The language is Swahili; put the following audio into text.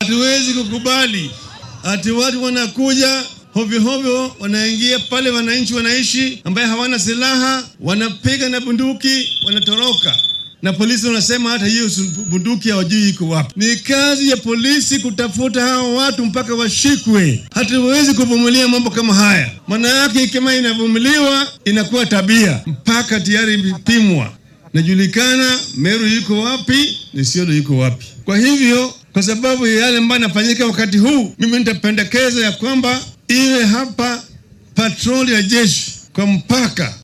Hatuwezi kukubali ati watu wanakuja hovyo hovyo, wanaingia pale wananchi wanaishi, ambaye hawana silaha, wanapiga na bunduki, wanatoroka na polisi wanasema hata hiyo bunduki hawajui iko wapi. Ni kazi ya polisi kutafuta hao watu mpaka washikwe. Hatuwezi kuvumilia mambo kama haya, maana yake kama inavumiliwa inakuwa tabia, mpaka tayari imepimwa, najulikana Meru yuko wapi, Isiolo yuko wapi. Kwa hivyo, kwa sababu ya yale ambayo yanafanyika wakati huu, mimi nitapendekeza ya kwamba iwe hapa patroli ya jeshi kwa mpaka